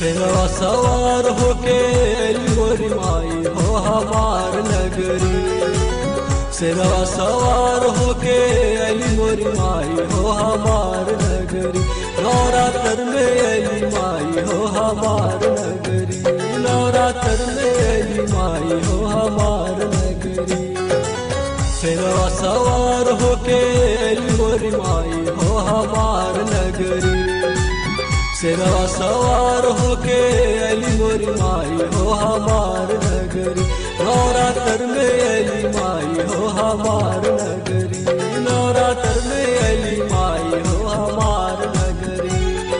सेवा सवार होके अली मोरी माई हो हमार नगरी सेवा सवार होके अली मोरी माई हो हमार नगरी नवरात्र में अली माई हो हमार नगरी नवरात्र में अली माई हो हमार नगरी सेवा सवार होके अली मोरी माई हो हमार नगरी सेवा सवार होके अली मोरी माई हो हमार नगरी नवरात्र में अली माई हो हमार नगरी नवरात्र में अली माई हो हमार नगरी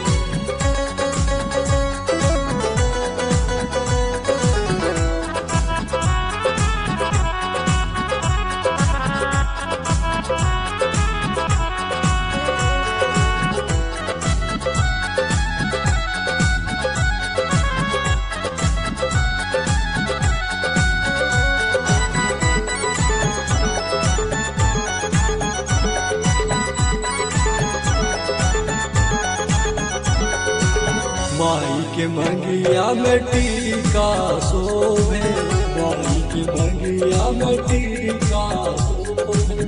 माई के मंगिया में टीका शोभे माई के मंगिया में टीका शोभे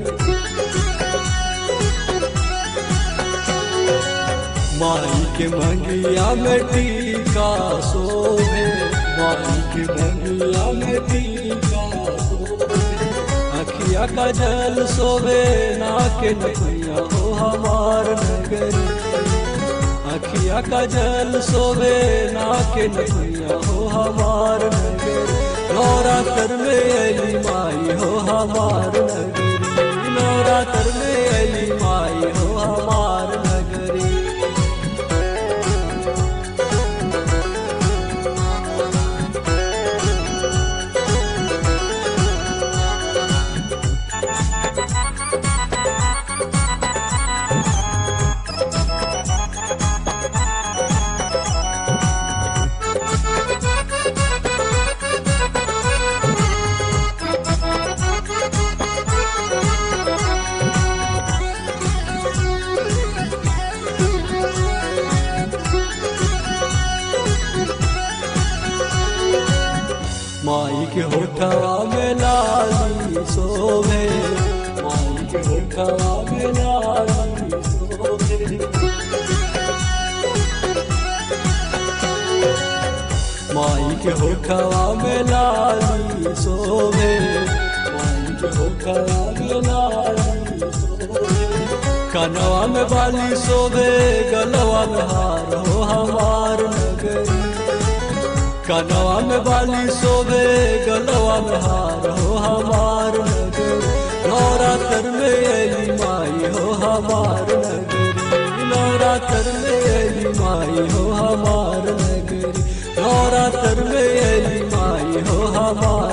माई के मंगिया में टीका शोभे माई के मंगिया में टीका शोभे अखिया का जल सोवे ना के नैया हो हमार नगरी अखिया का जल सोवे ना के नैया हो हमार नगरी नवरात्र में अली माई हो हमार नगरी नवरात्र में अली माई हो हमार नगरी माई के होठवा में लाली सोभे माई के होठवा में लाली सोभे माई के होठवा में लाली सोभे माई के होठवा में लाली सोभे कनवा में बाली सोभे गलवा में हार हो हमार नगरी कनवा में बाली सोबे गलवा में हार हो हमार नगरी नवरात्र में अली माई हो हमार नगरी नवरात्र में अली माई हो हमार नगरी नवरात्र में अली माई हो हमार